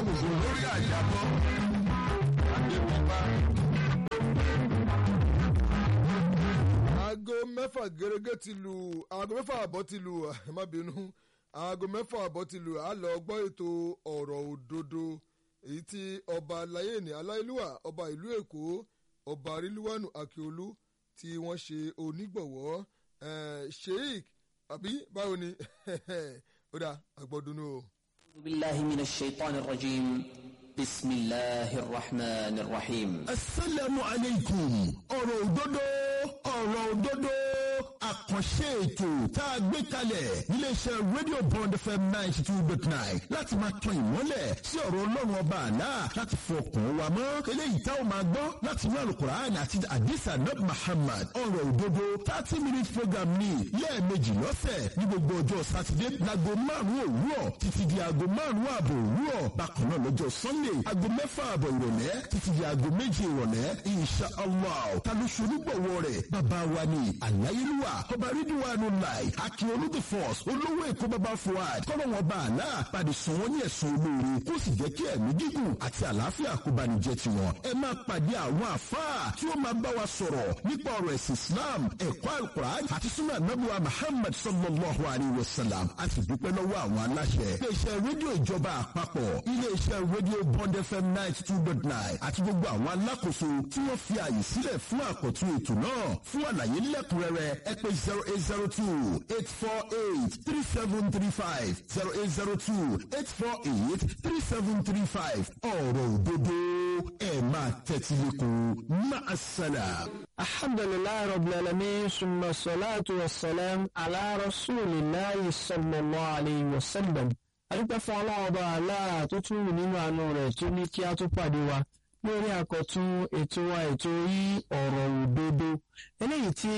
gbogbo lórí àyàbọ̀ àdébọ̀bá. aago mẹ́fà gẹ́gẹ́ ti lu aago mẹ́fà àbọ̀ ti lu ẹ má bínú aago mẹ́fà àbọ̀ ti lu a lọ gbọ́ ètò ọ̀rọ̀ òdodo èyí tí ọba alayé ní aláìlúwà ọba ìlú èkó ọba rílùwánù akíolú tí wọ́n ṣe onígbọ̀wọ́ sheik àbí báwo ni ó dà àgbọ̀dúnú o. أعوذ بالله من الشيطان الرجيم بسم الله الرحمن الرحيم asalaamu aleykum ọ̀rọ̀ òdodo ọ̀rọ̀ òdodo àkànṣe ètò tá a gbé kalẹ̀ níléeṣẹ́ rédíò bond fm ninety two dot nine láti máa tan ìmọ́lẹ̀ sí ọ̀rọ̀ ọlọ́run ọba àlá láti fọkàn wa mọ́ eléyìí tá a máa gbọ́ láti inú alukur'an àti adisa nab muhammad ọ̀rọ̀ òdodo thirty minute program ní lẹ́ẹ̀mejì lọ́sẹ̀ ní gbogbo ọjọ́ sátidé láago márùn-ún òwúrọ̀ títí di aago márùn-ún ààbò òwúrọ̀ bákan náà lọ́jọ́ sunday aago mẹ́fà ààbọ̀ ìrọ̀lẹ́ títí di aago méje ìrọ̀lẹ́ insha allah ta ló ṣe onígbọ̀wọ́ rẹ̀ bàbá wa ni àláyélúwà ọba rídíwánu láì akíolú the force olówó èkó bàbá fuad kọ́nà wọn bá àlá pàdé sùn wọ́n ní ẹ̀sùn olóore kó sì jẹ́ kí ẹ̀mí gígùn àti àlàáfíà kó bá ní jẹ́ tiwọn ẹ máa pàdé àwọn àfáà tí ó máa bá wa sọ̀rọ̀ nípa ọ̀rọ̀ ẹ̀sìn islam ẹ̀kọ́ alukur'an àti sunnah nabuwa muhammad sallallahu alayhi wa sallam a sì dúpẹ́ lọ́wọ́ àwọn aláṣẹ iléeṣẹ́ rédíò ìjọba àpapọ̀ iléeṣẹ́ rédíò bond fm ninety two dot nine àti gbogbo àwọn alákòóso tí wọ́n fi àyè sílẹ̀ fún àkọ́tún ètò náà fún àlàyé lẹ́kùnrẹ́rẹ́ ẹ pè zero eight zero two eight four eight three seven three five zero eight zero two eight four eight three seven three five ọ̀rọ̀ òdodo ẹ̀ máa tẹ́tí lẹ́kọ̀ọ́ máa ṣàlà. alhamdulilayi rabbil alamin summa salatu wa salam ala rasulillahi sallallahu alayhi wa sallam adúpẹ́ fún ọlọ́run ọba aláà tó tún wù nínú àánú rẹ̀ tó ní kí a tó pàdé wa lórí àkọ́tún ètò wa ètò yí ọ̀rọ̀ òdodo eléyìí tí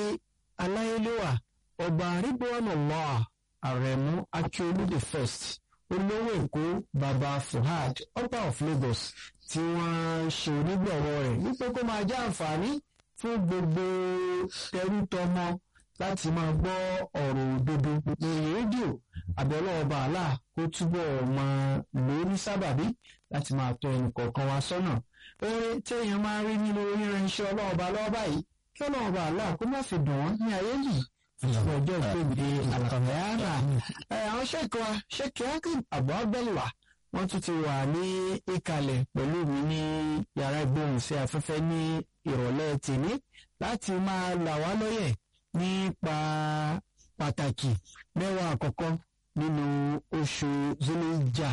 aláyélúwà ọba ridwanullah àrẹ̀mú akíolú the first olówó èkó baba fuhad ọba of lagos tí wọ́n ṣe onígbọ̀wọ́ rẹ̀ wípé kó máa jẹ́ àǹfààní fún gbogbo tẹrútọmọ láti máa gbọ́ ọ̀rọ̀ òdodo lórí rédíò àbẹ̀lọ́ ọba àlà kó túbọ̀ máa lórí sábàbí láti máa tọ́ ẹnì kọ̀ọ̀kan wa sọ́nà oore téèyàn máa rí nínú oríranṣẹ́ ọlọ́ọ̀ba lọ́ọ́bà yìí kí ọlọ́ọ̀ba àlà kó má fi dùn wọ́n ní ayé yìí fún ọjọ́ ìgbèbè àlàkàmẹ́yàrá àwọn ṣèkọ wa ṣèkì akim abu abdullah wọ́n tún ti wà ní ìkàlẹ̀ pẹ̀lú mi ní yàrá ìgbóhùnsí afẹ́fẹ́ ní ìrọ̀lẹ́ tèmi láti máa là wá lóyẹ̀ nípa pàtàkì mẹ́wàá àkọ́kọ́ nínú oṣù zulija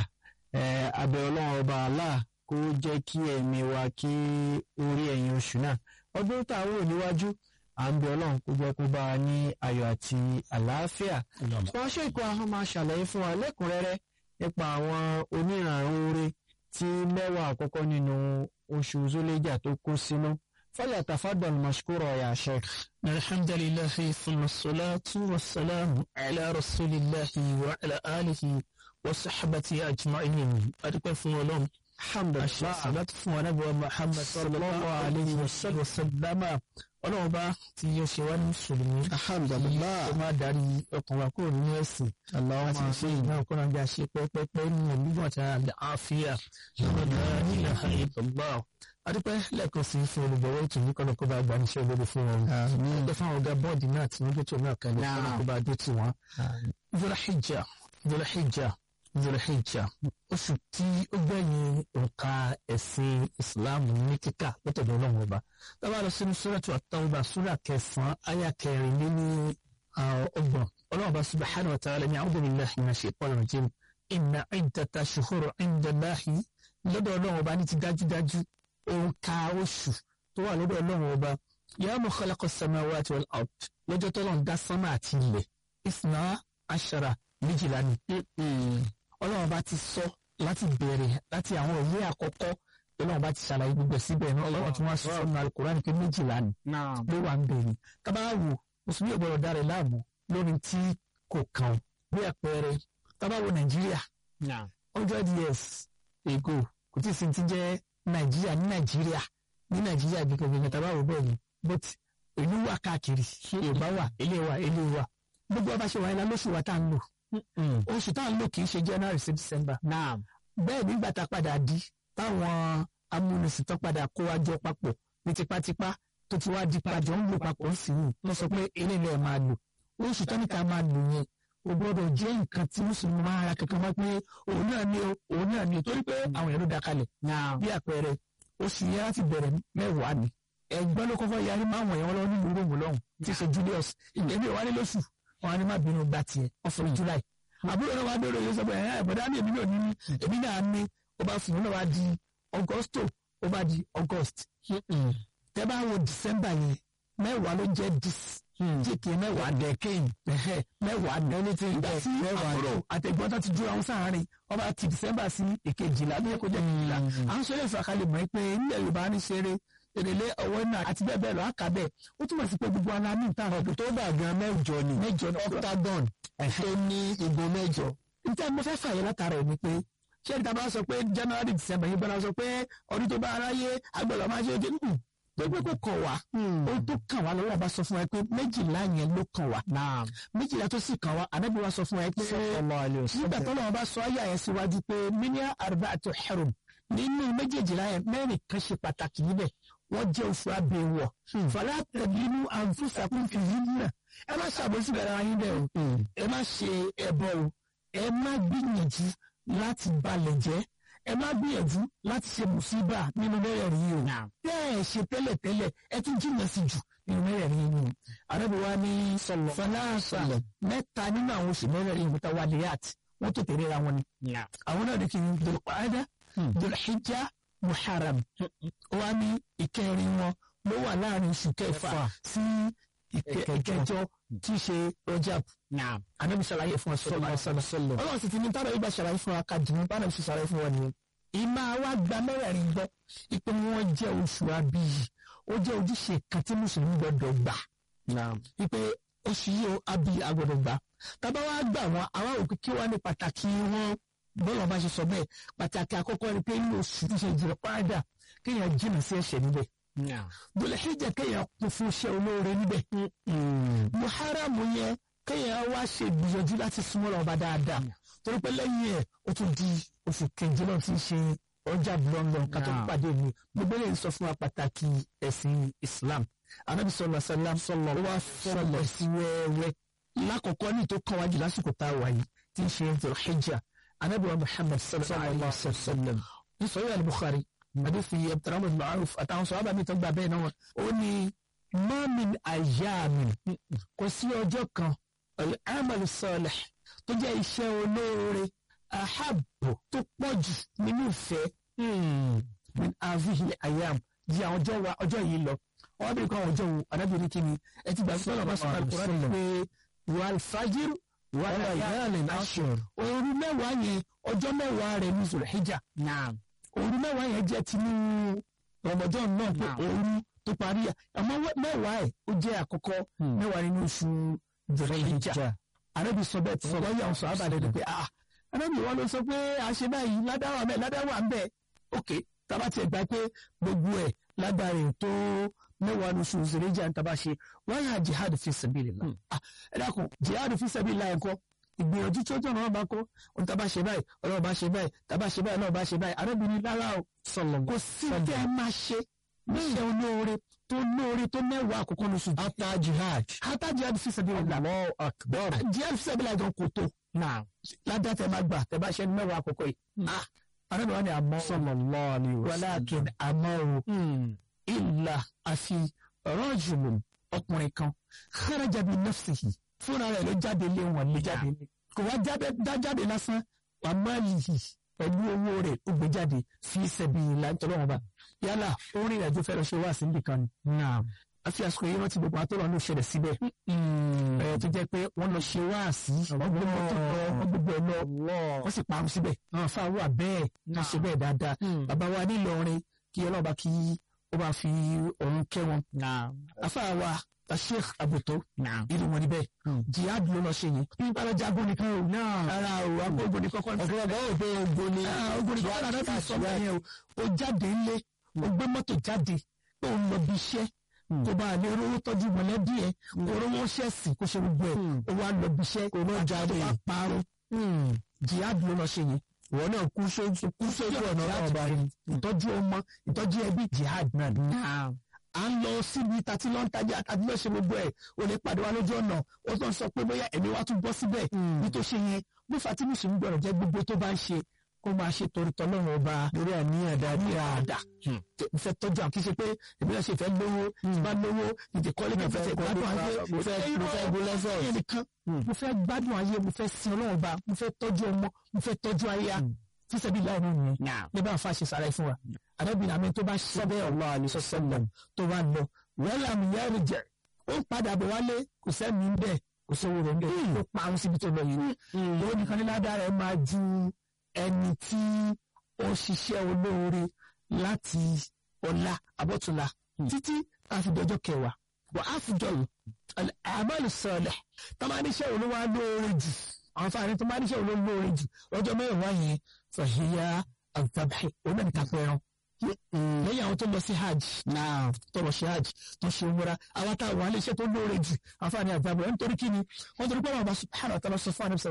abẹ́ ọlọ́run ọba Allah kó jẹ́ kí ẹ̀mí wa kí orí ẹ̀yìn oṣù náà ọdún tá a wò níwájú à ń bẹ ọlọ́run kó jẹ́ kó bá a ní ayọ̀ àti àlàáfíà. wọ́n ṣèkọ́ àwọn máa ṣàlàyé fún wa lẹ́kùnrẹ́rẹ́ nípa àwọn onírànrún oore tí mẹ́wàá àkọ́kọ́ nínú oṣù zulija tó kó sínú. فليتفضل مشكورا يا شيخ الحمد لله ثم الصلاة والسلام على رسول الله وعلى آله وصحبه أجمعين أدوك فون الحمد لله الصلاة ونبوة محمد صلى الله عليه وسلم ọlọ́run bá ti yọ ṣe wá ní mùsùlùmí alhamdulillah ó máa darí ọkàn wa kúrò nínú ẹ̀sìn láti ṣe ìgbà ọkàn náà ṣe pẹ́pẹ́pẹ́ nínú ìlú àti àfíà lọ́dọ̀ ilaha illallah adúpẹ́ lẹ́ẹ̀kan sí fún olùgbọ̀wọ́ ètò yìí kọ́nà kó bá gba níṣẹ́ olórí fún wọn ọgbẹ́ fún àwọn ọ̀gá bọ́ọ̀dì náà tí wọ́n gbé tó náà kalẹ̀ kọ́nà kó bá dé tì wọ́n. Dhul-Hijjah Dhul-Hijjah Dhul-Hijjah oṣù tí ó gbẹ̀yìn òǹkà ẹ̀sìn ìsìláàmù ní kíkà lọ́tọ̀dọ̀ ọlọ́run ọba tábà lọ sínú Suratu At-Tawbah súrà kẹsàn-án àyà kẹrin lé ní ọgbọ̀n ọlọ́run ọba subhanahu wa ta'ala ní a'udhu billahi minash shaitanir rajim inna iddata shuhuri 'inda Allahi lọ́dọ̀ ọlọ́run ọba ní ti dájúdájú òǹkà oṣù tó wà lọ́dọ̀ ọlọ́run ọba yawma khalaqa samawati wal ard lọ́jọ́ tó lọ́n dá sánmà àti ilẹ̀ ìsìnà àṣàrà méjìlá ni. ọlọ́run ọba ti sọ láti bẹ̀rẹ̀ láti àwọn ìwé àkọ́kọ́ ọlọ́run ọba ti ṣàlàyé gbogbo síbẹ̀ náà ọlọ́run tí wọ́n sọ fún Al-Qur'an pé méjìlá ni ló wà ń bẹ̀rẹ̀ kábàáwò mùsùlùmí ọ̀gbọ̀rọ̀ dára láàmú lórí tí kò kàn bí àpẹẹrẹ kábàáwò Nàìjíríà hundred years ago kò tí ì sin ti jẹ́ nàìjíríà ní nàìjíríà ní nàìjíríà gbẹgbẹgbẹ tàbá wò bẹ́ẹ̀ ni but ìlú wà káàkiri yorùbá wà ilé wà ilé wà gbogbo ọba ṣe wà ilá lóṣù wa tá à ń lò oṣù tá à ń lò kì í ṣe january sí december bẹ́ẹ̀ nígbà tá a padà di táwọn amúnisìn tó padà kó wa jọ papọ̀ ní tipátipá tó ti wá di padà ń lò papọ̀ sí i wọ́n sọ pé eléyìí ẹ̀ máa lò oṣù tọ́nìkà máa lò yẹn o gbọ́dọ̀ jẹ́ nǹkan tí mùsùlùmí máa ra kankan wá pé òun náà ni o òun náà ni o torí pé àwọn èèyàn ló da kalẹ̀ bí àpẹẹrẹ oṣù yẹn láti bẹ̀rẹ̀ mẹ́wàá ni ẹgbẹ́ ló kọ́kọ́ yarí máa wọ̀nyẹn wọn lọ́wọ́ nílùú ròmù lọ́hùn tí í ṣe Julius èmi ò wá ní lóṣù wọn á ní má bínú gba tiẹ̀ ọ̀fọ̀ July àbúrò náà wá bẹ̀rẹ̀ yóò sọ pé ẹ̀ ẹ̀bọ̀dá ni èmi náà ní ní èmi náà ní ó bá fún un náà wá di Augusto ó bá di August tẹ́ bá wo December yẹn mẹ́wàá ló jẹ́ dis jíkì mẹ́wàá dẹ̀kẹ́yìn mẹ́wàá ẹni tí ìgbà sí àbúrò àtẹ̀gbọ́n tó ti ju àwọn sáàárín ọba ti December sí èkejìlá ní ẹ̀kọ́ jẹ́ kejìlá à ń sọ̀rọ̀ ìfàkalẹ̀ mọ́ pé nílẹ̀ Yorùbá ní ṣeré èrèlé ọwọ́ náà àti bẹ́ẹ̀ bẹ́ẹ̀ lọ àkàbẹ̀ ó túmọ̀ sí pé gbogbo ara ní ìta ọ̀dọ̀ tó bá gan mẹ́jọ ni mẹ́jọ ní octagon tó ní ìgò mẹ́jọ. níta mo fẹ́ fàyè látara ẹ̀ ni pé ṣé ìta bá sọ pé January December yìí bá sọ pé ọdún tó bá aráyé agbọ̀dọ̀ máa ṣe ojú nù gbogbo kò kàn wá ohun tó kàn wá lọ́wọ́ bá sọ fún wa pé méjìlá yẹn ló kàn wá méjìlá tó sì kàn wá ànábì wa sọ fún wa pé nígbà tó lọ́wọ́ bá sọ ayé àyẹ̀ síwájú pé minia arba'atu hurum nínú méjèèjìlá yẹn mẹ́rin kan ṣe pàtàkì níbẹ̀ wọ́n jẹ́ oṣù abẹ́wọ̀ fàlà tẹ̀línú àǹfùsàkùn fìyí náà ẹ má ṣàbòsí bẹ̀rẹ̀ ayé bẹ́ẹ̀ o ẹ má ṣe ẹbọ o ẹ má gbìyànjú láti balẹ̀ jẹ́ ẹ má gbìyànjú láti ṣe mùsíbà nínú mẹ́rẹ̀ẹ̀rin yìí o bẹ́ẹ̀ ṣe tẹ́lẹ̀tẹ́lẹ̀ ẹ tún jìnnà sí jù nínú mẹ́rẹ̀ẹ̀rin yìí o àrẹ́bíwá ní fọláṣà mẹ́ta nínú àwọn oṣù mẹ́rẹ̀ẹ̀rin yìí mẹ́ta wà ní yàt wọ́n tó tẹ̀lé ra wọn ni àwọn náà ní kí n dòlùpàdà dòlùhíjà muharram wa ní ìkẹrin wọn ló wà láàrin oṣù kẹfà sí ìkẹjọ tí í ṣe rọjab anabi ṣàlàyé fún ọsọ ọsọlọ Ọlọ́run sì ti ní tàbí ìgbà ṣàlàyé fún akadìmí bánà sì ṣàlàyé fún wọn nìyẹn ìmọ̀ àwa gba mẹ́rẹ̀ẹ̀rin gbọ́ ìpè wọn jẹ́ oṣù abiyì ó jẹ́ ojúṣe kan tí mùsùlùmí gbọ́dọ̀ gbà ìpè oṣù yìí ó abiyì agbọ́dọ̀ gbà tábà wá gbà wọn àwọn òkè kí wọn ní pàtàkì wọn bọ́lá ọba ṣe sọ bẹ́ẹ̀ pàtàkì àkọ́kọ́ ni pé inú oṣù tí ṣe jùlọ pàdà kéèyàn jìnnà sí ẹ̀ṣẹ̀ níbẹ̀ dòlẹ̀ hijja kéèyàn kún fún iṣẹ́ olóore níbẹ̀ muharamu yẹn kéèyàn wá ṣe gbìyànjú láti súnmọ́ lọ́ba dáadáa torí pé lẹ́yìn ẹ̀ ó tún di oṣù kejì náà tí ń ṣe ọjà london kátó pàdé mi gbogbo lè sọ fún wa pàtàkì ẹ̀sìn Islam anabi sọlọ sàlám sọlọ wá fọlọ sí wẹ́wẹ́ lákọ̀ọ́kọ́ ní tó kàn wájú lásìkò tá a wà yìí tí ń ṣe dòlẹ̀ hijja anabi wa muhammad sallallahu alaihi wa sallam ní sọ̀rọ̀ al-bukhari hadithi abdulrahman ma'aruf àtàwọn sọ̀rọ̀ mi tó gba bẹ́ẹ̀ náà ó ní mamin ayamin kò sí ọjọ́ kan al-amal salih tó jẹ́ iṣẹ́ olóore ahabbo tó pọ̀ jù nínú ìfẹ́ min avihi ayam di àwọn ọjọ́ wa ọjọ́ yìí lọ wọ́n bẹ̀rẹ̀ kọ́ àwọn ọjọ́ wo anábìrin kí ni ẹ ti gbà sọ́nà bá sọ̀rọ̀ al-Qur'an pé wàlfàjìr wàlá yálẹ̀ ashur òru mẹ́wàá yẹn ọjọ́ mẹ́wàá rẹ̀ ní zulhijja òru mẹ́wàá yẹn jẹ́ tinú Ramadan náà pé òru tó parí àmọ́ mẹ́wàá ẹ̀ ó jẹ́ àkọ́kọ́ mẹ́wàá nínú oṣù zulhijja arábì sọ bẹ́ẹ̀ tí sọ bá yà ń sọ àbàdàn ni pé ah arábì wọn ló sọ pé àṣẹ báyìí ládàá bẹ́ẹ̀ ládàá wà ń bẹ́ẹ̀ ok tábà tiẹ̀ gbà pé gbogbo ẹ̀ ládàá rẹ̀ tó mẹ́wàá ní oṣù zulhijja ń taba ṣe wọ́n yà jihad fi sabilillah ẹ dákun jihad fi sabilillah ẹ̀kọ́ ìgbìyànjú tí ó jọ̀nà ọba kó ohun tá a bá ṣe báyìí ọlọ́run bá ṣe báyìí tá a bá ṣe báyìí ọlọ́run bá ṣe báyìí arábìnrin lára o kò sí tẹ́ ẹ máa ṣe níṣẹ́ olóore tó lóore tó mẹ́wàá àkọ́kọ́ lóṣù. ata jihad. ata jihad fi sabilillah. Allahu akbar. jihad fi sabilillah gan kò tó. ládàá tẹ máa gbà tẹ bá ṣe mẹ́wàá àkọ́kọ́ yìí. arábìnrin ni àmọ́ sallallahu alaihi wasallam. walakin àmọ́ o illa àfi rajulun ọkùnrin kan kharaja bi nafsihi fúnra rẹ̀ ló jáde lé wọn lé jáde lé kò wá dá jáde lásán wà má yìí pẹ̀lú owó rẹ̀ ó gbé jáde fi sabilillah nítorí wọn bá yálà orin ìrìnàjò fẹ́ lọ ṣe wá sí nìkan ni àfi àsìkò yìí rántí gbogbo àtọ́rọ̀ ló ṣẹlẹ̀ síbẹ̀ ẹ̀ tó jẹ́ pé wọ́n lọ ṣe wá sí wọ́n gbé mọ́tò lọ wọ́n gbogbo ẹ̀ lọ wọ́n sì parun síbẹ̀ àwọn afáwọ́ àbẹ́ẹ̀ wọ́n ṣe bẹ́ẹ̀ dáadáa bàbá wa nílọrin kí ọlọ́ba kí ó bá fi òun kẹ́ wọn afáwa sheikh abuto irú wọn níbẹ̀ jihad ló lọ ṣe yẹn nípa lọ jagun nìkan o ara o agbógun ní kọ́kọ́ ọ̀gbọ́n ọ̀gbọ́n òde ogun ni ogun ní kọ́kọ́ náà fi sọ bẹ́ẹ̀ yẹn o ó jáde ńlé ó gbé mọ́tò jáde pé òun lọ bí iṣẹ́ kó bá lè rówó tọ́jú mọ̀lẹ́bí ẹ̀ kó rówó ṣẹ̀sì kó ṣe gbogbo ẹ̀ ó wá lọ bí iṣẹ́ kó lọ jáde parun jihad ló lọ ṣe yẹn ìwọ náà kú sójú kú sójú ọ̀nà ọba rẹ ìtọ́jú ọmọ ìtọ́jú ẹbí jihad náà ni. à ń lọ síbi tàti lọ́n tajà tàbí lọ́ọ́ ṣe gbogbo ẹ̀ o lè pàdé wa lójú ọ̀nà ó tún sọ pé bóyá ẹ̀mí wa tún bọ́ síbẹ̀ ní tó ṣe yẹn bí fatimu sì ń gbọ́dọ̀ jẹ́ gbogbo tó bá ń ṣe kó máa ṣe torí tọ́lọ́run ọba lórí àníyàn dáadáa mo fẹ́ tọ́jú àwọn kì í ṣe pé èmi náà ṣe fẹ́ lówó tí bá lówó ìdè kọ́lé kan fẹ́ gbádùn ayé mo fẹ́ mo fẹ́ gbólẹ́sọ̀ nìkan mo fẹ́ gbádùn ayé mo fẹ́ sin ọlọ́run ọba mo fẹ́ tọ́jú ọmọ mo fẹ́ tọ́jú ayé tí sẹ́bi láàrin nìyẹn ní bá fa ṣe sàrẹ́ fún wa àdébìnrin àmì tó bá ṣe bẹ́ẹ̀ Allah àlùsọ sẹ́lẹ̀m tó bá lọ wẹ́lá mi yẹ́ rì jẹ́ ó ń padà bọ̀ wálé kò sẹ́mi ń bẹ̀ kò sówó rẹ̀ ń bẹ̀ ó parun síbi tó lọ yìí owó nìkan ní ládàá rẹ̀ máa ju ẹni tí ó ṣiṣẹ́ olóore láti ọ̀la abọ́túnla títí àfidọ́jọ́ kẹwàá wà á fìjọ yìí àmàlù sọ̀lẹ̀ tó máa níṣẹ́ olówó lóore jù àwọn fáwọn tó máa níṣẹ́ olówó lóore jù lọ́jọ́ mẹ́wàá yẹn fàhíyá àgbàbáyé òun náà ní kápẹ́ ẹran lẹ́yìn àwọn tó lọ sí hajj náà tó lọ sí hajj tó ṣe múra àwọn táwọn alẹ́ iṣẹ́ tó lóore jù àwọn fáwọn àgbàbọ̀ ẹ̀ nítorí kí ni wọ́n torí pé àwọn ọba subhanahu wa ta'ala sọ fún àwọn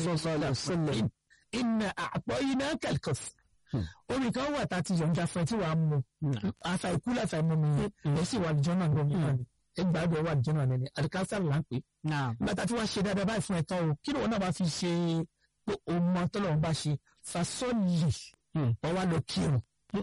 sọ̀rọ̀ inna a'tainaka al-kawthar omi kan wà tá a ti yọ̀ǹda fún ẹ tí wàá mú afa ikú láfa ẹmu mi yẹn ẹ sì wà lìjọ́ náà lómi náà ni ẹ gbàgbọ́ wà lìjọ́ náà lẹ́ni alikásárì là ń pè. bàtà tí wàá ṣe dáadáa báyìí fún ẹ tán o kí ni wọn náà bá fi ṣe pé o mọ tọ́lọ̀ ń bá ṣe fasọ́ọ̀lì wọ́n wá lọ kírun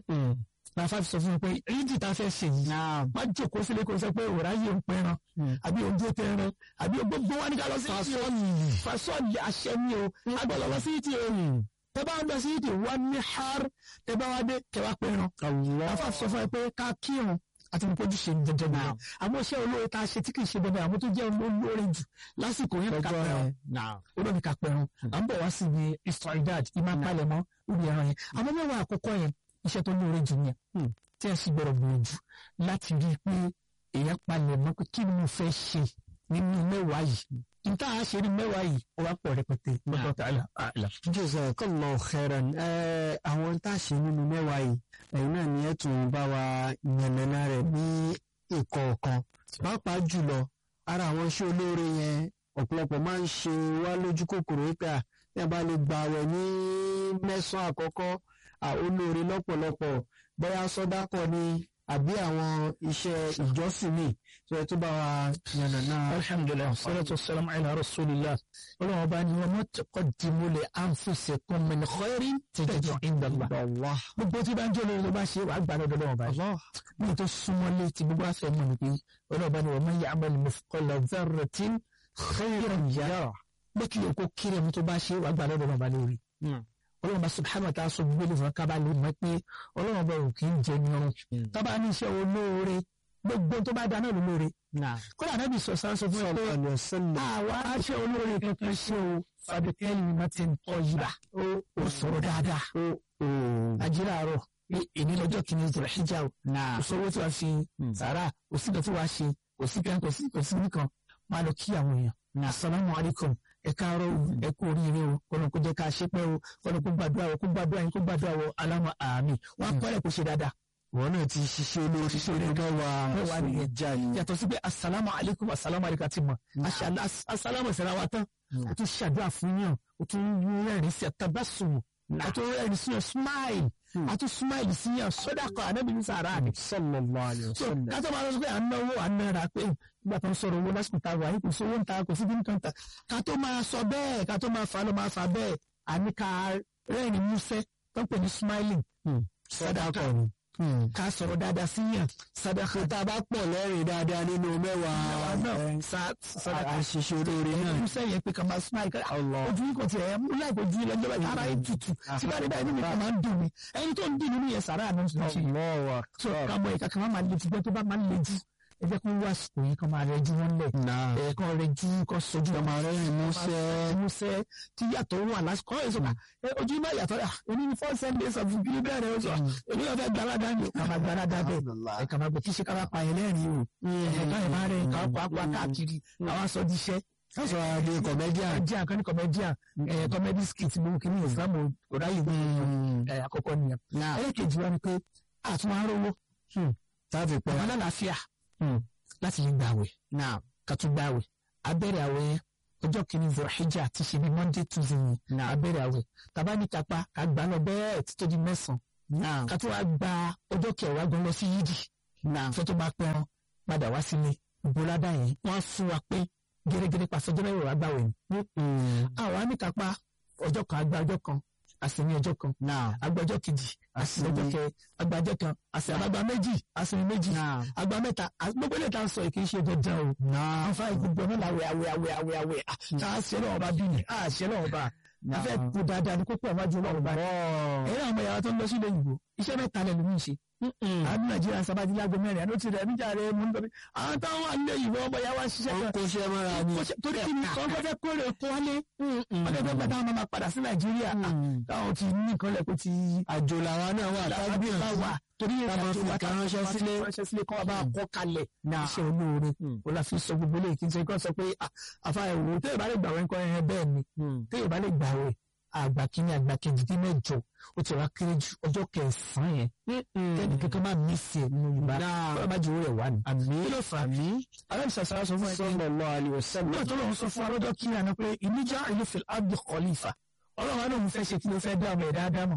láfa fi sọ fún mi pé rídì tá a fẹ́ ṣe yìí má jókòó sílé kó sọ pé òrà yìí ń pẹran àbí oúnjẹ tẹran àbí gbogbo wa ní ká lọ sí ìtì o fasọ́ọ̀lì àṣẹ ni o agbọ́dọ̀ lọ sí ìtì o tẹ́bá lọ sí ìdè wá ní har tẹ́bá wá dé kẹwàá pẹ̀ràn. afa sọ fún ẹ pé ká kírun àti mo kojú ṣe dandan náà àmọ́ iṣẹ́ olóore tá a ṣe tí kì í ṣe dandan àmọ́ tó jẹ́ olóore jù lásìkò yẹn ká pẹ̀ràn olóore ká pẹ̀ràn à ń bọ̀ wá sí ibi istridad ìmá palẹ̀ mọ́ lórí ẹran yẹn àmọ́ mẹ́wàá àkọ́kọ́ yẹn iṣẹ́ tó lóore jù yẹn tí ẹ sì gbọ́dọ̀ gbìyànjú láti rí i pé èèyàn palẹ̀ mọ́ pé kí ni mo fẹ́ ṣe nínú mẹ́wàá yìí nta a ṣe ní mẹ́wàá yìí ó wá pọ̀ rẹpẹtẹ lọ́dọ̀ tá a la àlà. Jazakallahu khairan àwọn tá a ṣe nínú mẹ́wàá yìí ẹ̀yin náà ni ẹ̀ tún bá wa yànnàná rẹ̀ ní ìkọ̀ọ̀kan pàápàá jùlọ ara àwọn iṣẹ́ olóore yẹn ọ̀pọ̀lọpọ̀ máa ń ṣe wá lójú kòkòrò wípé à ní abá lè gbà wẹ̀ ní mẹ́sàn-án àkọ́kọ́ olóore lọ́pọ̀lọpọ̀ bóyá sọ́dákọ̀ ni àbí àwọn iṣẹ́ ìjọsìn mi tó yẹ tó bá wa yànnàná. alhamdulilayi salatu wasalam ala rasulillah ọlọ́run ọba ni wọn taqaddimu li anfusikum min khairin tajidu inda Allah. gbogbo tí bá ń jẹ́ olórí tó bá ṣe wàá gbà lọ́dọ̀ lọ́wọ́ báyìí. ní tó súnmọ́ létí gbogbo àfẹ́ mọ̀ ní pé ọlọ́run ọba ni wa man ya'mal mithqala dharratin khairan yarah. bẹ́ẹ̀ kí lè kó kéré mu tó bá ṣe wàá gbà lọ́dọ̀ lọ́wọ́ bá lórí ọlọ́run bá subhanahu wa ta'ala sọ gbogbo ìfọ̀n kábà lè mọ̀ pé ọlọ́run bá òkè ń jẹ nírun tábà ní iṣẹ́ olóore gbogbo tó bá dáná lólóore kódà náà bí sọ sáà sọ fún ẹ pé àwa aṣẹ olóore kankan ṣe o fàbíkẹ́lì martin ọ̀yìnbá ó sọ̀rọ̀ dáadáa àjíra àárọ̀ èmi lọ́jọ́ kìíní ìjọba ìjà o kò sówó tí wàá fi sàrà kò sí nǹkan tí wàá ṣe kò sí kan kò sí kò sí nìkan máa lọ kí àwọn èèyàn asalaamu alaykum ẹ káàárọ̀ ẹ kú oríire o kọlọ kó jẹ ká ṣe pẹ́ o kọlọ kó gbàdúrà o kó gbàdúrà yín kó gbàdúrà o aláma àmì wọn á kọ́lẹ̀ kó ṣe dáadáa. wọn náà ti ṣiṣẹ́ olórí ṣiṣẹ́ olórí mẹ́wàá nìyẹn yàtọ̀ sí pé asalaamu alaykum asalaamu alaykum àti mọ̀ asalaamu ìsẹ̀ra wa tán o tún ṣàdúrà fún yàn o tún rẹ́rìn sí àtàbásùn o tún rẹ́rìn sí yàn smile a tún smile sí yàn sọ́dà kan ànábì ní sàrà ni. sallallahu alaihi wasallam. kátó máa lọ sí pé à ń náwó à ń náírà pé nígbà tó ń sọ̀rọ̀ owó lásìkò tá a wà yìí kò sí owó ń ta kò sí kíni kan ta kátó máa sọ bẹ́ẹ̀ kátó máa fà lọ máa fà bẹ́ẹ̀ àní ká rẹ́rìn músẹ́ tó ń pè ní smiling. sọ́dà kan ni ká sọ̀rọ̀ dáadáa sí yàn sadaka tá a bá pọ̀ lẹ́rìn dáadáa nínú mẹ́wàá àṣìṣe olóore náà. ẹni sẹ́yìn pé ká máa smile ká ojú yìí kò tiẹ̀ ẹ̀ mú láì kojú yìí lọ́jọ́ báyìí ara yìí tutù tí bá rí báyìí nínú ìkan máa ń dùn mí ẹni tó ń dì nínú yẹn sàrà àná tuntun ṣe so ká mọ ìka kan máa le jù bẹ́ẹ̀ tó bá máa le jù ẹ jẹ́ kó wá àsìkò yìí kan máa rẹ ju wọn lẹ̀ ẹ̀ kan rẹ ju kan sojú kan máa rẹ́rìn músẹ́ músẹ́ tí yàtọ̀ wà lásìkò ọ̀ ẹ̀sọ́ ojú náà yàtọ̀ rà èmi ní four seven days of kiri bẹ́ẹ̀rẹ̀ ó sọ èmi náà fẹ́ gbalada ni ká máa gbalada bẹ́ẹ̀ ẹ̀ ká máa gbé kí ṣe ká máa pa ẹ̀ lẹ́rìn o ẹ̀ ká ẹ̀ máa rẹ̀ ká pa pa káàkiri àwọn aṣọ di iṣẹ́ sọ adé comedian comedian kan ní comedian ẹ̀ comedy skit mú kí ní islam kò ráyè gbé ẹ̀ àkọ́kọ́ nìyẹn ẹlẹ́kejì wa ni pé àtúnwá rówó táàfì pẹ́ àwọn alálàáfíà láti lè gbàwẹ̀ ká tún gbàwẹ̀ abẹ́rẹ́ àwẹ̀ ọjọ́ kìíní zọ̀rọ̀híjà ti ṣe bí monday tuesday ní abẹ́rẹ́ àwẹ̀ tàbá ní kápá ká gbà lọ bẹ́ẹ̀ títí di mẹ́sàn-án ká tó wá gba ọjọ́ kẹwàá gan lọ sí yídì fẹ́ tó bá pẹ́ràn padà wá sílé ìbóládà yẹn wọ́n á fún wa pé gẹ́gẹ́gẹ́ pàṣẹ ọjọ́ mẹ́wàá gbàwẹ̀ ni. àwa ní kápá ọjọ́ kan àgbà ọjọ́ kan àsì ní ọjọ́ kan àgbà ọjọ́ kejì àsì ọjọ́ kẹ àgbà ọjọ́ kan àsì àgbà méjì àsì méjì àgbà mẹ́ta gbogbo ilé ìta sọ kì í ṣe dandan o. àfa ìgbogbo náà làwẹ̀ àwẹ̀ àwẹ̀ àwẹ̀ àwẹ̀ tá a ṣe lọ́wọ́ bá bí ni a ṣe lọ́wọ́ bá a fẹ́ kú dáadáa ní kókó ọ̀májú lọ́wọ́ bá ẹ̀rọ àwọn ìyàwó tó ń lọ sí ilé ìgbò iṣẹ́ mẹ́ta lẹ́nu mi ṣe àbí nàìjíríà sábàdí lágbo mẹ́rin àdó ti rẹ̀ níjà rẹ̀ mú nítorí àwọn táwọn wà nílé ìwọ ọmọ yà wá ṣiṣẹ́ kan kò ṣe mọ́ra ni torí kí ni kọ́ fẹ́ kórè kó wálé wọ́n lè fẹ́ gbàdá àwọn máa padà sí nàìjíríà táwọn ti ní nǹkan lẹ̀ kó ti àjò làwa náà wà tábí wà torí táwọn fi kan ránṣẹ́ sílé ránṣẹ́ sílé kọ́ bá kọ́ kalẹ̀ iṣẹ́ olóore o la fi sọ gbogbo eléyìí kí n ṣe kọ́ sọ pé àfa ẹ̀wò téèyàn bá lè gbàwé nǹkan ẹ̀yẹn bẹ́ẹ̀ ni téèyàn bá lè gbàwé àgbà kínní àgbà kejì dín mẹ́jọ ó ti wá kéré ju ọjọ́ kẹsàn-án yẹn kẹ́ni kankan máa mí sí ẹ̀ nínú yorùbá bọ́lá bá jù ú rẹ̀ wá ni. àmì kí ló fà á bí alábi sàṣàrà sọ fún ẹ pé sallallahu alaihi wasallam náà tó lóun sọ fún alọ́jọ́ kí àná pé ìníjà ìlú fil abdi khalifa ọlọ́run àná òun fẹ́ ṣe kí ló fẹ́ dá ọmọ ẹ̀dá dámọ̀.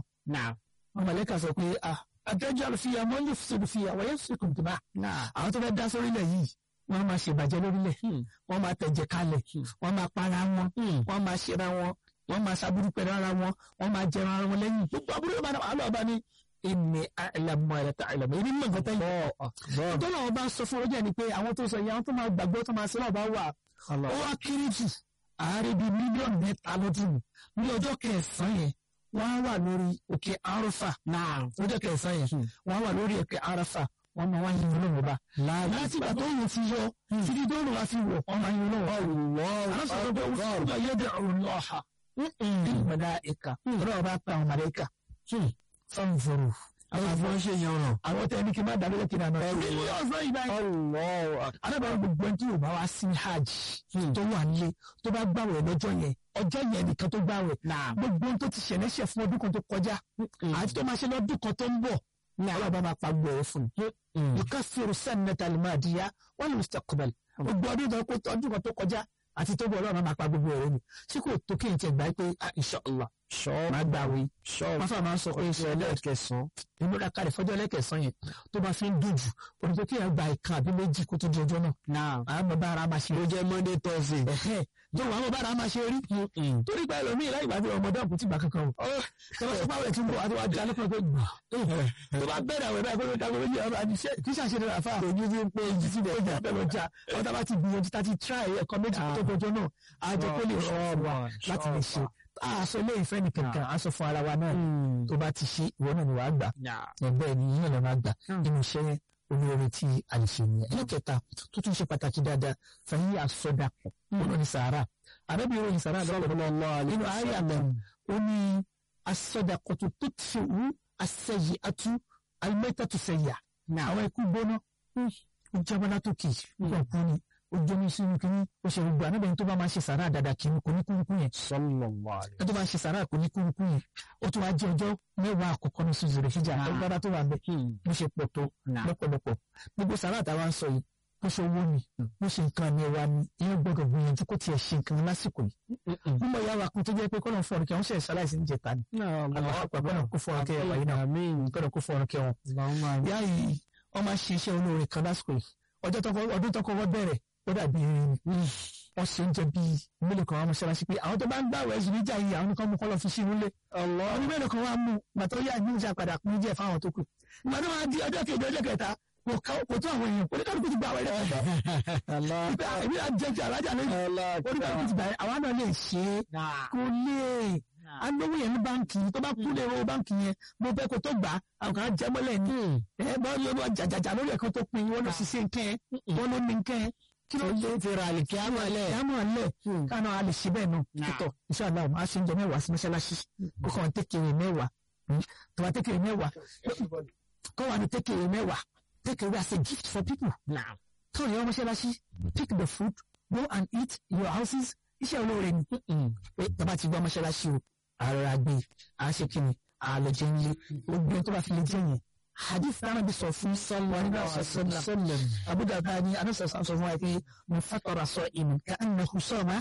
wọn mọ̀lẹ́kà sọ pé àtẹ́jọ́ àlùfíà mọ́ ní fìṣèlúfìyà wọ́n yẹn fi kùn tìmá. àwọn tó fẹ́ dá sórílẹ̀ yìí wọ́n máa ṣèbàjẹ́ lórílẹ̀ wọ́n máa tẹ̀jẹ̀ kalẹ̀ wọ́n máa para wọn wọ́n máa ṣera wọn wọ́n máa ṣàbúrú pẹ̀lú ara wọn wọ́n máa jẹun ara wọn lẹ́yìn gbogbo àbúrò yóò máa náà àlọ́ ọba ní èmi àìlàmọ̀ ẹ̀rẹ̀ tá àìlàmọ̀ èmi mọ̀ nǹkan tẹ́lẹ̀ tó náà wọ́n bá sọ fún ọjọ́ ni pé àwọn tó sọ yìí àwọn tó máa gbàgbọ́ tó máa sọ́nà bá wà ó wá kéré jù ààrẹ bíi mílíọ̀nù mẹ́ta lọ́dún ní ọjọ́ kẹsàn-án yẹn wọ́n á wà lórí òkè arọ́fà ọjọ́ kẹsàn-án yẹn wọ́n á wà lórí òkè arọ́fà wọ́n máa wá yin olóhùn ọba láti ìgbà tó yìn ti yọ títí tó rùn wá fi wọ̀ wọ́n máa yin olóhùn ọba àwọn sọ̀rọ̀ pé wọ́n sọ̀rọ̀ yẹ́dẹ̀ ọ̀rùn lọ́ọ̀ha mọ̀láìka ọ̀rọ̀ ọba pa àwọn mọ̀láìka fanforo àwọn àti wọn ṣe yan ọ̀ràn. àwọn tẹ̀ ní kí n má dàbí lẹ́kìn náà ẹ̀rù ní ọ̀sán yìí báyìí. alábàárà gbogbo ẹni tí yóò bá wá sí hajj tó wà nílé tó bá gbàwẹ̀ lọ́jọ́ yẹn ọjọ́ yẹn nìkan tó gbàwẹ̀ gbogbo ohun tó ti ṣẹlẹ̀ ṣẹ̀ fún ọdún kan tó kọjá àti tó máa ṣe lọ́dún kan tó ń bọ̀ ọlọ́ba máa pa gbọ́ ẹ̀ fún un. yukaffiru sannata al-madiya wal mustaqbal gbogbo ọdún kan tó kọjá àti tó bọ̀ ọlọ́run máa pa gbogbo ẹ̀rọ ni tí kò tó kí n tiẹ̀ gbà pé inshallah máa gbà wí. wọ́n fà máa ń sọ pé ṣe ẹlẹ́ẹ̀kẹsàn-án ìmúra kalẹ̀ fọjọ́ ẹlẹ́ẹ̀kẹsàn yẹn tó bá fi ń dùn jù òdòdó kí ẹ gba ìkan àbí méjì kó tó di ọjọ́ náà. àwọn ọmọ bá ara máa ṣe. ó jẹ́ monday thursday. tó àwọn ọmọ bá ara máa ṣe rí. torí pé ẹlòmíì láì gbàgbé ọmọdé ọkùnrin ti gbà kankan o. tọ́lá sọ pàwọ̀ ẹ̀tún bọ̀ àti wàá jalè kan tó gbà. tó bá bẹ̀rẹ̀ àwẹ̀ báyìí kó ló dàgbé méjì ọ̀rọ̀ àti kí ṣàṣe rẹ̀ àfa. ojú ti ń pé ojú ti bẹ̀ ọjà bẹ̀rẹ̀ ọjà ọ̀tá bá ti gbìyànjú tá ti try ẹ̀kọ́ méjì tó kọjọ́ náà àjọ kó lè rọ̀ wá láti lè ṣe aṣọ ilé ìfẹ́ ní kankan aṣọ fún ara wa náà tó bá ti ṣe ìwọ náà ni wàá gbà ẹgbẹ́ ni yíyan lọ máa gbà nínú iṣẹ́ yẹn olóore tí a lè ṣe nìyẹn. ẹlẹ́kẹta tó tún ṣe pàtàkì dáadáa fẹ̀yìn àsọdàpọ̀ ọ̀nà ní sàárà àbẹ́bí ìròyìn sàárà lọ́wọ́ nínú ayé àmọ́ ó ní àsọdàpọ̀ tó tó ti wú àṣẹyì àtú alimẹ́ta tó ṣẹyà àwọn ikú gbóná ó jábọ́ látòkè nígbà kú ni ó jóni sínú kínní ó ṣe gbogbo ànábẹ́ tó bá máa ṣe sàrà dáadáa kí kò ní kúrúkú yẹn. ẹ tó bá ṣe sàrà kò ní kúrúkú yẹn ó tún wá jẹ ọjọ́ mẹ́wàá àkọ́kọ́ ní sùn zèrè fíjà agbára tó wà ń bẹ bó ṣe pọ̀ tó lọ́pọ̀lọpọ̀ gbogbo sàrà àtàwọn sọ yìí bó ṣe owó ni bó ṣe nǹkan ní ẹwà ni ìyẹn gbọ́dọ̀ gbìyànjú kó tiẹ̀ ṣe nǹkan lásìkò yìí. mímọ ìyá wa kan tó jẹ́ pé kọ́nà fún ọ̀rọ̀ kí wọ́n ṣe ṣaláìsí ní jẹta ni. àgbàgbọ́n kó fún ọ̀rọ̀ kí ẹwà yìí náà gbọ́dọ̀ kó fún ọ̀rọ̀ kí wọn. ìyá yìí wọ́n máa ṣe iṣẹ́ olóore kan lásìkò yìí ọdún tó kọ́kọ́ bẹ̀rẹ̀ ó dàbí wọ́n ṣe ń jẹ bíi mélòó kan wá mọ́ṣáláṣí pé àwọn tó bá ń gbà wẹ̀ ẹ̀sùn níjà yìí àwọn nìkan mú kọ́ lọ fi sí inú lé. ọdún mélòó kan wá mú gbàtọ́ yá ní ìjà padà pín jẹ́ fáwọn tó kù. gbàtọ́ máa di ọjọ́ kejì ọjọ́ kẹta kò tó àwọn èèyàn oníkàlùkù ti gbà wẹ̀ rẹ̀. èmi à jẹ́ jẹ́ alájà lónìí oníkàlùkù ti gbà wẹ̀ àwa náà lè ṣe é kò lè alówó yẹn ní báǹkì tó bá kú lè ro báǹkì yẹn mo fẹ́ kó tó gbà àwọn kan jẹ́ mọ́lẹ̀ ní ẹ bá yọ jàjàjà lórí ẹ̀kọ́ tó pin wọn lọ sí sí nkẹ́ wọn ló ní nkẹ́ kí ló dé ti ra àlìkí àmọ́ lẹ̀. àmọ́ lẹ̀ káná a lè ṣe bẹ́ẹ̀ náà títọ̀ iṣẹ́ àlá ọ̀ma ṣe ń jẹ mẹ́wàá sí mọ́ṣáláṣí kó kàn tékèrè mẹ́wàá tó bá tékèrè mẹ́wàá kó wà ní tékèrè mẹ́wàá tékèrè as a gift for people. tó yẹ mọ́ṣáláṣí pick the food go and eat your houses iṣẹ́ olóore ni pé tọ́ba ti gbọ́ mọ́ṣáláṣí o ara gbé a ṣe kí ni àlọ́jẹ́ ń lé gbogbo tó bá fi lè jẹ́ yẹn hadith náà bí sọ fún sọlọ nígbà sọlọ abúdá bá ní anásọ sọ fún wa pé mo fàtọrọ sọ ìmù ká ń nà kúsọ ma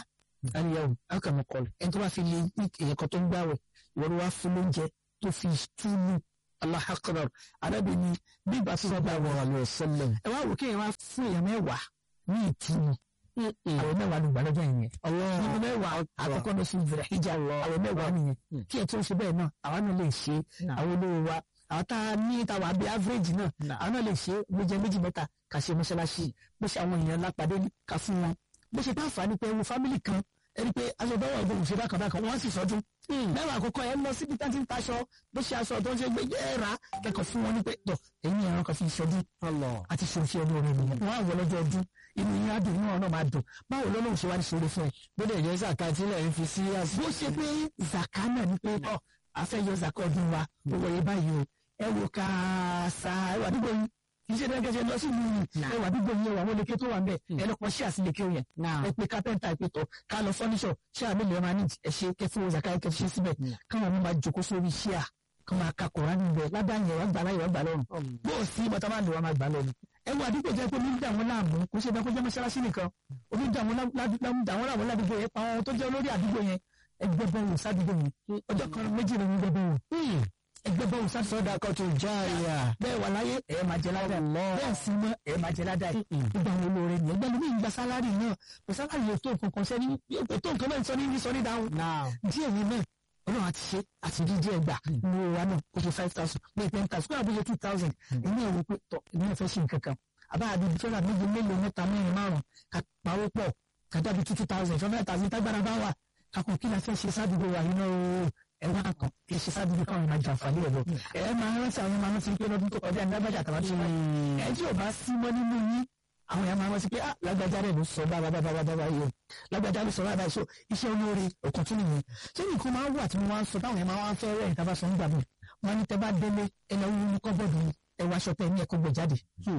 aliyahu akamakọlù ẹni tó bá fi lè ní èèyàn kan tó ń gbàwẹ̀ ìwọ ló wá fún lóúnjẹ tó fi túlù Allahu akbar arábìnrin bí ìgbà tó bá wọ àlọ ọsẹlẹ ẹ wá wò kéèyàn wá fún èèyàn mẹ́wàá ní ìtìmù àwọn mẹ́wàá ló gbà lọ́jọ́ yẹn nínú mẹ́wàá àkọ́kọ́ lọ sí ìbẹ̀rẹ̀ ìjà àwọn mẹ́wàá nìyẹn kí ẹ tó ṣe bẹ́ẹ̀ náà àwa náà lè ṣe àwọn olówó wa àwọn tá a ní tàwa bí average náà àwọn náà lè ṣe bó jẹ méjì mẹ́ta kà ṣe mọ́ṣáláṣí bó ṣe àwọn èèyàn lápàdé ká fún wọn bó ṣe bá fà á ní pé ewu fámìlì kan ẹni pé aṣọ bẹ́ẹ̀ wà gbogbo ṣe bákan bákan wọ́n sì sọdún mẹ́wàá àkọ́kọ́ ẹ lọ síbi tá ti ń taṣọ bó ṣe aṣọ tó ń ṣe gbé ẹ rà kẹ́kọ̀ọ́ fún wọn ní pé tọ̀ ẹ̀yin ẹ̀rọ kan fi ṣọdún àti ṣòfin ọdún orin nìyẹn wọ́n á wọ lọ́jọ́ ọdún inú yín á dùn inú ọ̀nà máa dùn báwo lọ́lọ́run ṣe wá ní ṣòro fún ẹ. bó dẹ̀ jẹ́ zaka tí lẹ̀ ń fi sí bó ṣe pé zaka náà ni pé ọ afẹ́ yọ zaka ọdún wa ó wọ̀nyí báyìí o ẹ wò ká sa ẹ wà nígbò yín kì í ṣe dẹ́gẹ́sẹ̀ lọ sí ìlú yìí ẹ wà nígbò yín ẹ wà wọ́n lè ké tó wà ń bẹ̀ ẹ lọ́kọ̀ ṣí àsìlẹ̀kẹ́ yẹn ẹ pé kápẹ́ntà ẹ pé tọ̀ ká lọ fọ́níṣọ̀ ṣé àmì lè máa ní ẹ ṣe kẹ fún zaka ẹ kẹ ṣe síbẹ̀ káwọn ọmọ máa jókòó sórí ṣíà kọ́ máa ka kọ̀ọ̀rán níbẹ̀ ládàá yẹn wà gbà láyé wà gbà lọ́rùn bó o sí bọ́tà máa lè wà máa gbà lọ́rùn ẹ wo àdúgbò jẹ́ pé omi ń dà wọ́n láàmú kò ṣe bẹ́ẹ̀ kó jẹ́ mọ́ṣáláṣí nìkan omi ń dà wọ́n láàmú ládùúgbò yẹn pa àwọn tó jẹ́ olórí àdúgbò yẹn ẹgbẹ́ bọ́ọ̀lù sádùúgbò yẹn ọjọ́ kan méjì ló ń gbẹ bọ́ọ̀lù ẹgbẹ́ bọ́ọ̀lù sádùúgbò sọ́dà kan tó jáàyà bẹ́ẹ̀ wà láyé ẹ̀ máa jẹ ládàá bẹ́ẹ̀ sí mọ́ ẹ̀ máa jẹ ládàá gbogbo àwọn olóore ni ẹgbẹ́ lómi ìgbà sálárì náà kò sálárì yóò tó nǹkan kan sẹ́ni yóò tó nǹkan náà sọ ní sọ ní dáhùn díẹ̀ yẹn náà ọlọ́run àti ṣe àti dídí ẹgbà ní owó wa náà kó ṣe five thousand bíi ten thousand kó àbúyẹ two thousand èmi ẹ̀ wò pé tọ́ èmi ẹ̀ fẹ́ ṣe nǹkan kan àbá àbí fẹ́ràn méje mélòó mẹ́ta mẹ́rin márùn ká pawó pọ̀ ká dábì two two thousand fẹ́ mẹ́ta sí tágbára bá wà kakọ̀ kí la fẹ́ ṣe sádùúgbò wa yìí náà ẹ wá kan kí ṣe sádùúgbò káwọn máa jàǹfààní ẹ̀ lọ ẹ máa rántí àwọn máa rántí pé lọ́dún tó kọjá ní lágbájá àtàwọn tó wáyé ẹ tí ò bá sí mọ́ nínú yín àwọn yàrá máa rántí pé ah lágbájá rẹ̀ ló sọ báwa báwa báwa yìí o lágbájá ló sọ báwa so iṣẹ́ olóore òkun tún nìyẹn ṣé nìkan máa ń wà tí mo máa ń sọ táwọn yẹn máa ń fẹ́ rẹ̀ ìta bá sọ ń gbà mí wọn ní tẹ bá délé ẹ lọ wúwo ní kọ́bọ̀dù ẹ wá aṣọ tẹ ní ẹ̀kọ́ gbẹ jáde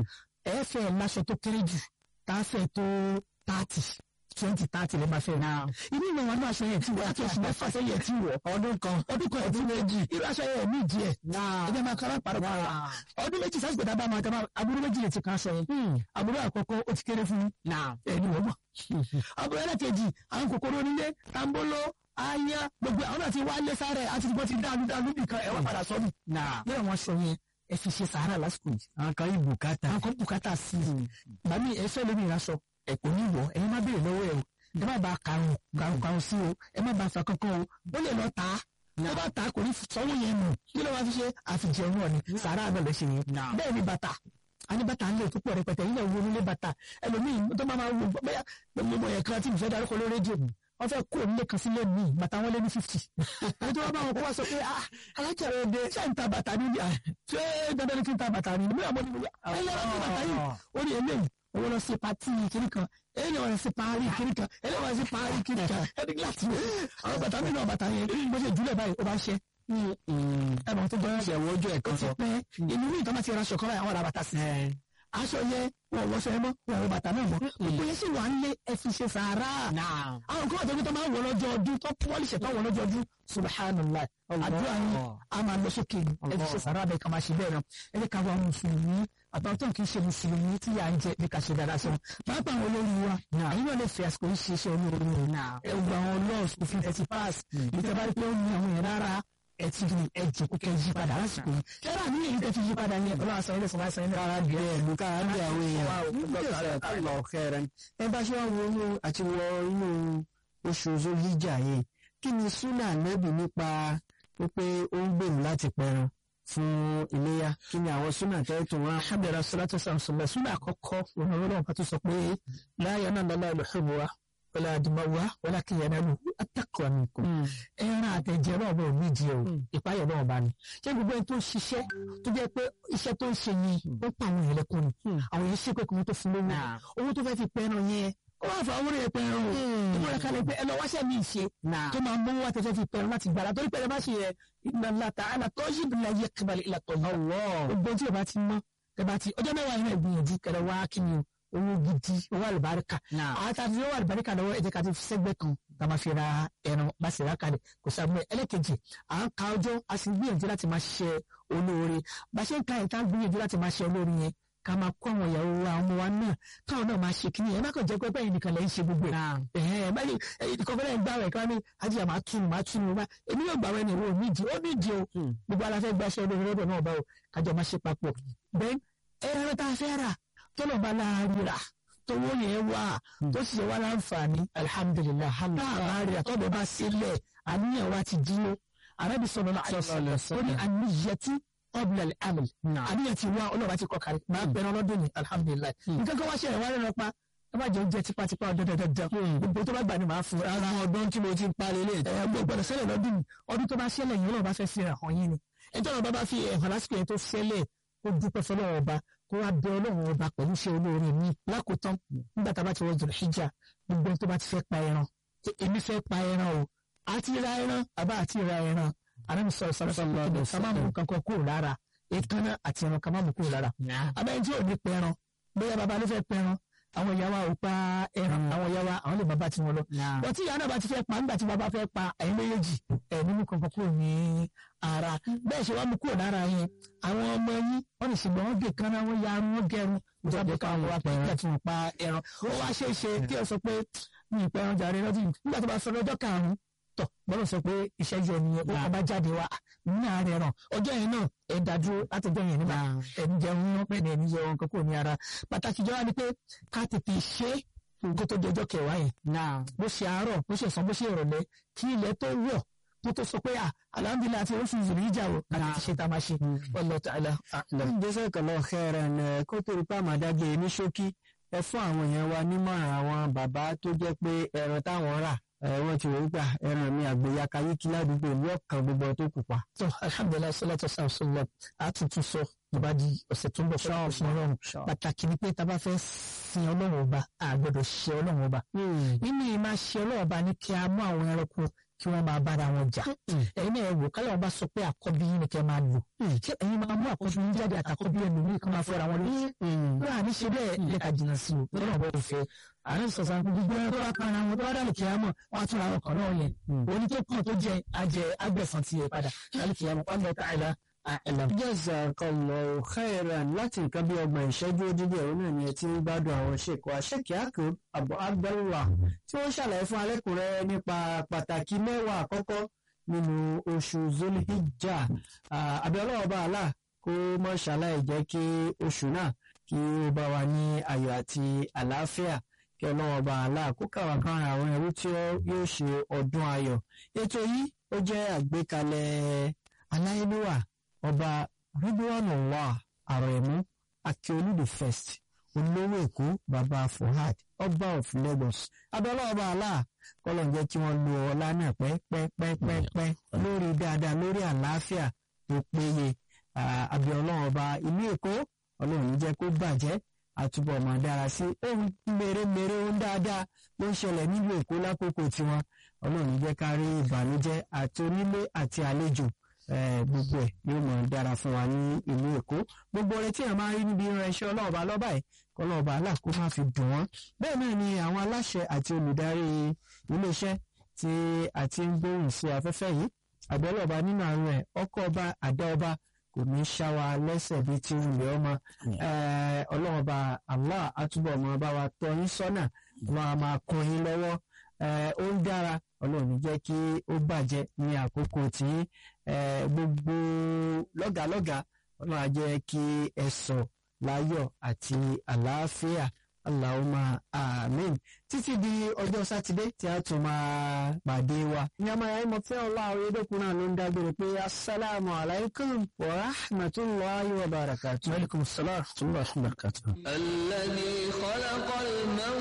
ẹ fẹ́ láṣọ tó kéré jù tá a fẹ́ tó tààtì twenty thirty lè máa fẹ́ náà inú ìwọ̀n wọn ní aṣọ yẹn ti wọ̀ láti oṣù mẹ́fà sẹ́yìn ẹ̀ ti wọ̀ ọdún kan ọdún kan ọdún méjì irú aṣọ yẹn ní ìdí ẹ̀ ẹgbẹ́ máa kọ́ra pàrọ̀ pàrọ̀ ọdún méjì sásìkò dábàá máa tẹ́lẹ̀ aburú méjì lè ti kan aṣọ yẹn aburú àkọ́kọ́ ó ti kéré fún ẹni wọ́n mọ̀ aburú ẹlẹ́kejì àwọn kòkòrò onílé tambolo aya gbogbo àwọn náà ti wá lé sáré àti ti bọ́ ti dáadú dáadú nìkan ẹ̀ wá padà sọ́dún lẹ́yìn àwọn aṣọ yẹn ẹ fi ṣe sàárà lásìkò yìí. àwọn kan yìí bùkátà. àwọn kan bùkátà sí i. bàmí ẹ fẹ́ lómi ìraṣọ ẹ kò ní wọ̀ ẹ̀yin má béèrè lọ́wọ́ ẹ o ẹ má ba karùn karùn karùn sí o ẹ má ba fa kankan o ó lè lọ tà á tó bá tà á kò ní sanwó yẹn nù kí ló máa fi ṣe àfijẹun náà ni sàárà náà lè ṣe yẹn bẹ́ẹ̀ ni bàtà ani bàtà ń lè tó pọ̀ rẹpẹtẹ yín náà wo nílé bàtà ẹlòmíì tó máa wo bẹ́ẹ̀ gbogbo yẹn kan tí mo fẹ́ darúkọ lórí rédíò wọ́n fẹ́ kó nílé kan sílé mi bàtà wọn lé ní fifty ẹni tó wá bá wọn kó wá sọ pé ah alájà rẹ dé ṣé n ta bàtà ni ṣé dandan ni kí n ta bàtà ni nígbà mo ní mo yà ẹ yára ní bàtà yìí ó ní eléyìí owó lọ sí pati kiri kan eléyìí wọn sí parí kiri kan eléyìí wọn sí parí kiri kan ẹni gíláàsì àwọn bàtà mi náà bàtà yẹn bó ṣe jùlẹ̀ báyìí ó bá ṣe ẹ mọ̀ tó gbọ́dọ̀ ṣẹ̀wọ́ ojú ẹ̀ ó kan ti sọ. pẹ́ inú mi ìtàn bá ti ra aṣọ kan báyìí àwọn ará bàtà sí aṣọ yẹn wọn wọṣọ ẹ mọ wọn wọ bàtà náà mọ gbogbo yẹn sì wà ń lé ẹ fi ṣe sàárà àwọn kan àtọ́jú tó máa ń wọ lọ́jọ́ ọdún tó pọ́lì ṣẹ̀tọ́ wọ lọ́jọ́ ọdún subhanallah àdúrà yín a máa lọ sókè ní ẹ fi ṣe sàárà bẹ́ẹ̀ ká máa ṣe bẹ́ẹ̀ náà ẹ ní ká wá mùsùlùmí àtàwọn tó kì í ṣe mùsùlùmí tí yà ń jẹ ní ká ṣe dáadáa sọ pápá àwọn olórí wa àyìn náà lè fi àsìkò yìí ṣe iṣẹ́ olórí rẹ̀ ẹ gbọ́ àwọn lọ́ọ̀sì òfin ẹ̀sìn pass ìtẹ́ bá rí pé ó ní àwọn yẹn rárá ẹ ti di ẹ jẹ kó kẹ yí padà lásìkò yìí yàrá ní èyí tẹ fi yí padà yẹn ọlọ́run àṣà ilé sọ̀rọ̀ àṣà ilé rárá bí ẹ lùkà á bí àwọn èèyàn lọ kẹrẹ ẹ bá ṣe wá wo inú àti wọ inú oṣù zolíjà yìí kí ni súnà nẹ́bì nípa wípé ó ń gbèrú láti pẹran fún iléyà kí ni àwọn súnà tẹ́ tó wá. alhamdulilayi salatu samsula suna àkọ́kọ́ ọ̀nà ọlọ́run pàtó sọ pé láyé náà lọ́la ìlúhùn wa wọlé àdìmọ́wá wọlé akínyẹn náà atakọ̀ nìkan ẹran àtẹ̀jẹ̀ náà bọ̀ nídìí o ìpáyọ̀ náà bá ní. ṣé gbogbo ẹni tó ń ṣiṣẹ́ tó jẹ́ pé iṣẹ́ tó ń ṣe yìí ó pa àwọn èèyàn lẹ́kùn ni àwọn èèyàn ṣépè kí wọ́n tó fún lówó owó tó fẹ́ fi pẹ́ran yẹn ó wà fún àwọn èèyàn pẹ́ran o ìmọ̀ rẹ̀ kalẹ̀ pé ẹ lọ wáṣẹ́ mi ṣe tó máa mú wá tẹ́fẹ́ fi pẹ́ran láti gbàrà torí pẹ́ran bá ṣe yẹ inna ta'ala tayyibun la yaqbalu illa tayyib gbogbo tí o bá ti mọ́ tẹ bá ti ọjọ́ mẹ́wàá yẹn gbìyànjú kẹrẹ wá kí ni o owó gidi owó àlùbáríkà àwọn tá a ti owó àlùbáríkà lọ́wọ́ ẹ jẹ́ ká ti fi sẹ́gbẹ́ kan ká máa fi ra ẹran bá sì rà kalẹ̀ kò sábẹ́ ẹlẹ́kejì à ń ka ọjọ́ a sì ń gbìyànjú láti máa ṣe olóore bá ṣe ń ka ìta gbìyànjú láti máa ṣe olóore yẹn ká máa kó àwọn ìyàwó wa àwọn ọmọ wa náà káwọn náà máa ṣe kíní ẹ má kàn jẹ́ pé bẹ́ẹ̀ nìkan lẹ́ ń ṣe gbogbo ẹ̀ ẹ̀ má ní ìdíkọ̀ fẹ́lẹ́ ń gbà rẹ̀ ká ní ajíyà máa túnu máa túnu wá èmi yóò gbà wẹ́ ni ìwọ nídìí ó nídìí o gbogbo aláfẹ́ gbaṣẹ́ olórí lọ́dọ̀ náà bá o kájọ máa ṣe papọ̀ bẹ́ẹ̀ ẹran tá a fẹ́ rà tọ́lọ̀ bá láàárín rà tówó yẹn wà tó sì ṣe wá láǹfààní alihamudulilayi láàárín rà tọ́lọ̀ bá sílẹ̀ àníyàn wa ti dúró arábì sọ̀rọ̀ náà ó ní àníyàtú ọ̀bùnà àmì àníyàn ti wá ọlọ́ọ̀bá ti kọ́ kárí máa bẹ̀rẹ̀ ọlọ́dún ní alihamudulilayi nǹkan kan wá ṣe ìwà rẹ̀ pa ẹ má jẹ oúnjẹ tipátipá ọdún dandan gbogbo tó bá gbà ní màá fún un. ara ọdún tí mo ti ń parí lè. ẹ gbọ́ gbọ́dọ̀ ṣẹlẹ̀ lọ́dún yìí ọdún tó bá ṣẹlẹ̀ yìí ọlọ́ọ̀bá fẹ́ fi hàn hàn yín ni ẹjọ́ ọ̀rọ̀ bá bá fi ẹ̀hàn lásìkò yẹn tó ṣẹlẹ̀ ó dúpẹ́ fọlọ́wọ́ ọba kó wá bẹ ọlọ́run ọba pẹ̀lú iṣẹ́ olóore mi lákòótán nígbà tá a bá ti wọ́n zòrò hijab gbogbo tó bá ti fẹ́ pa ẹran èmi fẹ́ pa ẹran o àti ra ẹran àbá àti ra ẹran àrẹ́mi sọ̀rọ̀ sọ̀rọ̀ sọ̀rọ̀ ká má mú kankan kúrò lára èékánná àti ẹran ká má mú kúrò lára abẹ́rẹ́ tí ò ní pẹran bóyá bàbá ló fẹ́ pẹran àwọn ìyá wa ò pa ẹran àwọn ìyá wa àwọn lè bàbá tí wọn lọ wọ́n tí ìyá náà bá ti fẹ́ pa nígbà tí bàbá fẹ́ pa ẹ̀yin méjèèjì ẹ̀ nínú kankan kúrò ní ara bẹ́ẹ̀ ṣe wá mú kúrò lára yẹn àwọn ọmọ yín wọ́n lè ṣègbọ́n wọ́n gé kánná wọ́n ya arun wọ́n gẹrun ìjọba ká wọn wá pẹ̀ nígbà tí wọ́n pa ẹran ó wá ṣe é ṣe kí ẹ sọ pé mi ì pẹran jàre lọ́dún nígbà tó bá fẹ́ lọ́jọ́ karùn-ún tọ̀ bọ́lá sọ pé iṣẹ́ yẹ nìyẹn ó kọ́ bá jáde wá ní àárẹ̀ ràn ọjọ́ yẹn náà ẹ̀ dájú látọjọ́ yẹn nígbà ẹ̀ ń jẹun wọn pẹ̀ ní ẹ̀ ń jẹ ohun kankan ní ara pàtàkì jọ wá ni pé ká tètè ṣe nǹkan tó di ọjọ́ kẹwàá yẹn bó ṣe àárọ̀ bó ṣe sàn bó ṣe ìrọ̀lẹ́ kí ilẹ̀ tó wọ̀ kó tó sọ pé à alhamdulilayi àti oṣù zùrù ìjà o àti ti ṣe tá a máa ṣe wallahu ta'ala a'lam. jésù kọlọ khairan kó tó rí pàmò adájọ ní ṣókí ẹ fún àwọn èèyàn wa nímọ̀ràn àwọn bàbá tó jẹ́ pé ẹran táwọn rà wọ́n ti wọ́n gbà ẹran mi àgbéyàká yíkí ládùúgbò ní ọ̀kan gbogbo tó kù pa. tó alhamdulilayi salatu samsung a tuntun sọ ìbá di ọ̀sẹ̀ tó ń bọ̀ fún ọ̀sán ọlọ́run pàtàkì ni pé tá a bá fẹ́ sin ọlọ́run ọba a gbọ́dọ̀ ṣe ọlọ́run ọba nínú ìmá ṣe ọlọ́run ọba ní kí a mú àwọn ẹranko kí wọ́n máa bára wọn jà ẹ̀yin náà wò kálọ̀ ọba sọ pé àkọ́bí yín ni kẹ́ máa lò ṣé ẹ̀yin máa mú àkọ́bí yín jáde àtàkọ́bí ẹ̀ lòmíì kí wọ́n máa fẹ́ra wọn lórí wọ́n à ní ṣe bẹ́ẹ̀ lẹ́ka jìnnà sí o lọ́nà ọ̀bọ̀ òfẹ́ àárín sọ̀sán gbogbo ẹ̀rọ tó bá para wọn tó bá dàlù kí á mọ̀ wọ́n á tún ra ọkọ̀ náà yẹn oní tó kàn tó jẹ ajẹ agbẹ̀sán ti yẹ padà dàlù kí á mọ̀ wọ́n lọ káàlà jazakallahu khairan láti nǹkan bí ọgbọ̀n ìṣẹ́jú dídí ẹ̀rọ náà ni ẹ ti ń gbádùn àwọn ṣèkọ àṣekì akub abu abdullah tí wọ́n ṣàlàyé fún alẹ́kùnrẹ́ nípa pàtàkì mẹ́wàá àkọ́kọ́ nínú oṣù zulhijja abiola ọba àlà kó mọ́ ṣàlàyé jẹ́ kí oṣù náà kí ó bá wa ní ayọ̀ àti àlàáfíà kí ọlọ́wọ́ ọba àlà kó kàwá kan àwọn ẹrú tí yóò ṣe ọdún ayọ̀ ètò yìí ó jẹ́ àgbékalẹ̀ aláìníwà ọba ridwanullah aremu akiolu the first olówó èkó baba fuhad ọba of lagos abẹ́lẹ́ ọba allah kọ́lọ̀ ń jẹ́ kí wọ́n lo ọlá náà pẹ́pẹ́pẹ́pẹ́ lórí dáadáa lórí àlàáfíà tó péye abẹ́lẹ́ ọba ìlú èkó ọlọ́run ní jẹ́ kó bàjẹ́ àtúbọ̀ máa dára sí ohun mèremère ohun dáadáa ló ń ṣẹlẹ̀ nílùú èkó lákòókò tiwọn ọlọ́run ní jẹ́ ká rí ìbànújẹ́ àti onílé àti àlejò gbogbo ẹ yóò mọ dára fún wa ní ìlú èkó gbogbo ọrẹ tí a máa rí níbi ìránṣẹ́ ọlọ́ọ̀bá lọ́ba ẹ̀ kọlọ́ọ̀bá aláàkó máa fi dùn wọ́n bẹ́ẹ̀ náà ni àwọn aláṣẹ àti olùdarí iléeṣẹ́ tí a ti ń gbóhùn sí afẹ́fẹ́ yìí àbẹ́lọ́ọ̀bá nínú àrùn ẹ̀ ọkọ̀ ọba àdá ọba kò ní ṣá wa lẹ́sẹ̀ bíi ti wùlẹ̀ ọmọ ọlọ́ọ̀bá Allah àtúbọ̀ máa bá wa tọ́ yín sọ́nà wọn a máa kún yín lọ́wọ́ ó ń dára ọlọ́run ní jẹ́ kí ó bàjẹ́ ní àkókò tí gbogbo lọ́gàlọ́gà ọlọ́run á jẹ́ kí ẹ sọ láyọ̀ àti àlàáfíà Allahumma amen títí di ọjọ́ sátidé tí a tún máa pàdé wa. ní ọmọ ẹ̀yà ìmọ̀ fẹ́ ọlá àwọn edékun náà ló ń dágbére pé asalaamu alaykum wa rahmatulahi wa barakatuh. wa alaikum salaam wa rahmatulahi wa barakatuh. الذي خلق الموت